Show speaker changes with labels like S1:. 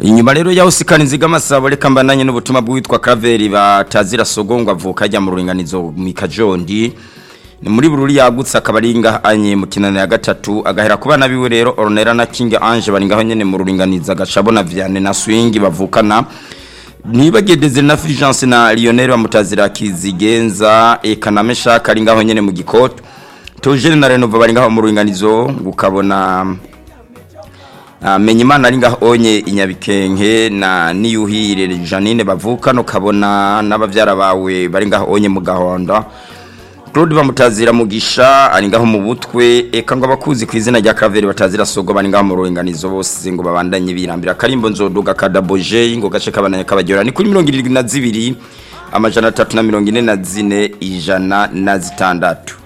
S1: inyuma rero yaho sikana inziga amasabo reka mbananye n'ubutumwa bw'uwitwa Kraveri batazira sogongwa avuka ajya mu ruringanizo mu Kajondi ni muri bururi yagutse akaba ari ngahanye mu kinana ya gatatu agahera ku bana biwe rero Ornella na King Ange bari ngaho nyene mu ruringaniza gacabona Vianney na Swing bavukana nibagedeze na Fulgence na Lionel bamutazira kizigenza eka na Meshaka ari ngaho nyene mu gikoto Tojene na Renova bari ngaho mu ruringanizo gukabona Uh, Menyimana ari ngaho onye inyabikenke na niyuhire Janine bavukana ukabona n'abavyara bawe bari ngaho onye mu gahonda Claude bamutazira mugisha ari ngaho mu butwe eka ngo abakuzi ku izina rya Kraveri batazira sogo bari ngaho mu ruringanizo bose ngo babandanye birambira karimbo nzoduga kadaboje ngo gace kabananye kabajyora ni kuri 72 amajana 344 ijana na zitandatu